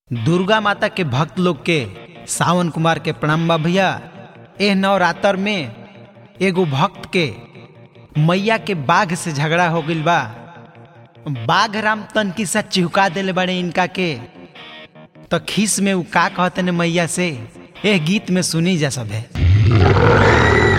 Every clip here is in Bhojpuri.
दुर्गा माता के भक्त लोग के सावन कुमार के प्रणाम बा भैया एह नवरात्र में एगो भक्त के मैया के बाघ से झगड़ा हो गइल बा बाघ राम तनकी सा चिहुका देले बड़े इनका के तो खीस में उ का कहते ने मैया से एह गीत में सुनी जा सब है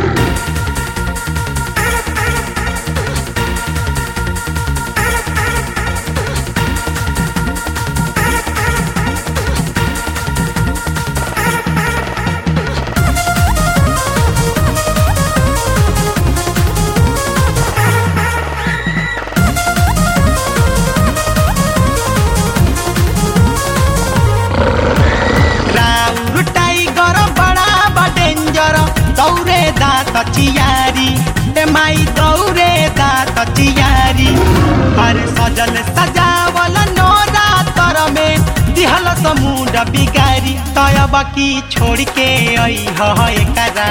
राउर टाइगर बड़ा बा डेंजर दौरे दात चियारी ए माई दौरे दात चियारी अरे सजल सजावल नोरा तर में दिहल समुंड बिगारी तयब की छोड़ के आई है एकरा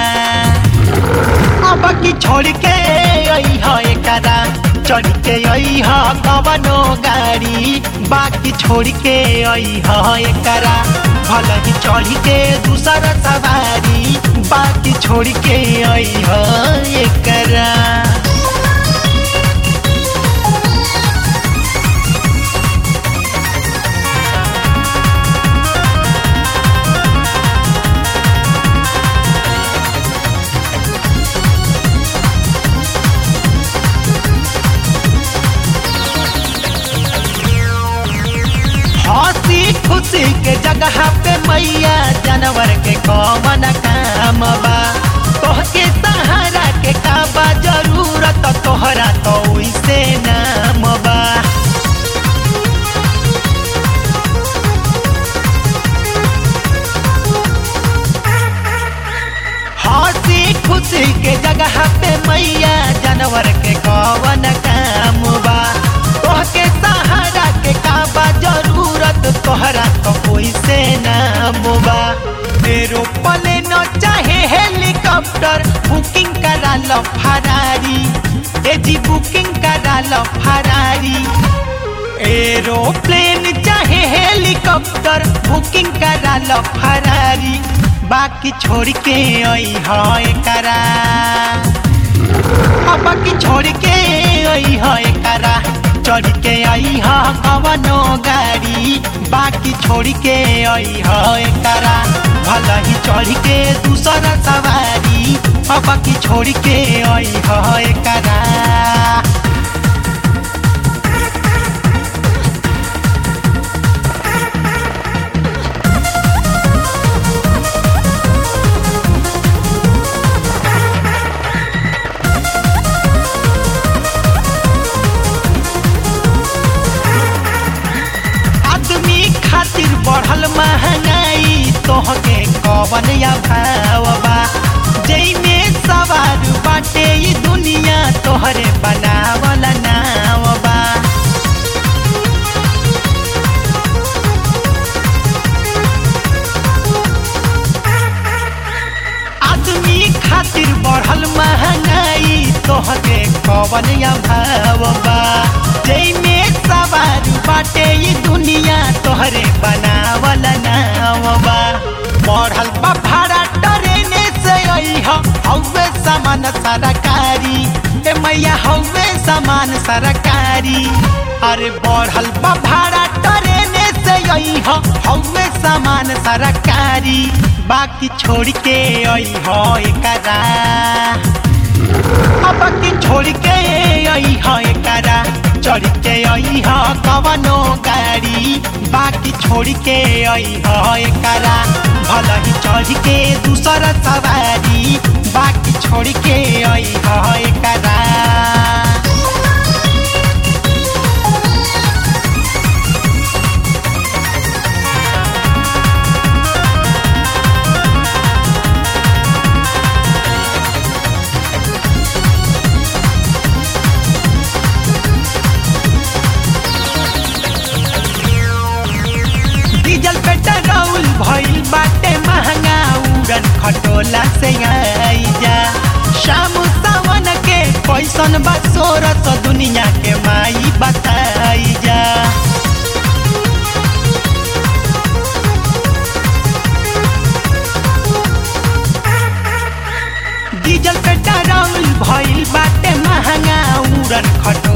अब की छोड़ के आई है एकरा चढ़ के आई है कवनो गाड़ी बाकी छोड़ के आई है एकरा भल ही चढ़ के दूसर सवारी बाकी छोड़ के आई है एकरा हंसी खुशी के जगह पे मैया जानवर के कौन काम बा तोहके सहारा के काबा जरूरत तोहरा तो वैसे नाम बा हंसी खुशी के जगह पे मैया जानवर के कौन काम बा तोहके सहारा के काबा जरूरत तोहरा तो कोई से नाम बा मेरो पले न चाहे हेलीकॉप्टर बुकिंग करा लो फरारी ए जी बुकिंग करा लो फरारी एरोप्लेन चाहे हेलीकॉप्टर बुकिंग करा लो फरारी बाकी छोड़ के आई है करा अब बाकी छोड़ के आई है करा चढ़ के आई है कवनो गाड़ी बाकी छोड़ के आई है करा भल ही चढ़ के दूसर सवारी अब बाकी छोड़ के आई है करा आदमी खातिर बढ़ल महंगाई तोहके कवन या भावबा जैमे सवार बाटे ई दुनिया तोहरे बनावल नावबा आदमी खातिर बढ़ल महंगाई तोहके कवन या भावबा जैमे सवार बाटे ई दुनिया तोहरे बनावल नावबा बढ़ल बा भाड़ा ट्रेने से अइह हौवे सामान सरकारी ए मैया हौवे सामान सरकारी अरे बढ़ल बा भाड़ा ट्रेने से अइह हौवे सामान सरकारी बाकी छोड़ के अइह एकरा अब की छोड़ के आई है करा चढ़ के आई है कवनो गाड़ी बाकी छोड़ के आई है करा भल ही चढ़ के दूसर सवारी बाकी छोड़ के आई है करा डीजल पेट्रोल भइल बाटे महंगा उड़न खटोला से आई जा शाम सावन के पैसन बा सोरस दुनिया के माई बताई जा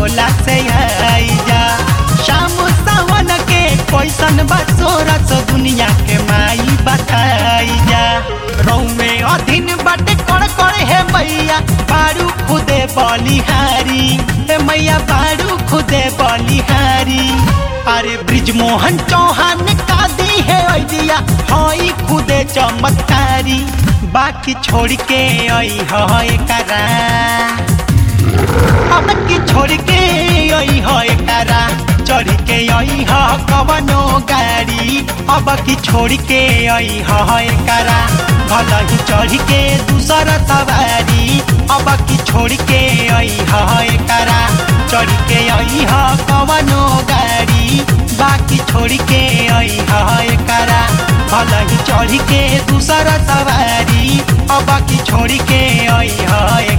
भोला से आई जा शाम सावन के कैसन बसोरस दुनिया के माई बताई जा रौमे अधीन बाटे कड़ कड़ हे मैया बारू खुदे बलिहारी हे मैया बारू खुदे बलिहारी अरे ब्रिज मोहन चौहान का दी है दिया हई खुदे चमत्कारी बाकी छोड़ के आई है करा अब की छोड़ के आई है करा चढ़ के आई है कवनो गाड़ी अब की छोड़ के आई है करा भला ही चढ़ के दूसरा सवारी अब की छोड़ के आई है करा चढ़ के आई है कवनो गाड़ी बाकी छोड़ के आई है करा भला ही चढ़ के दूसरा सवारी अब बाकी छोड़ के आई है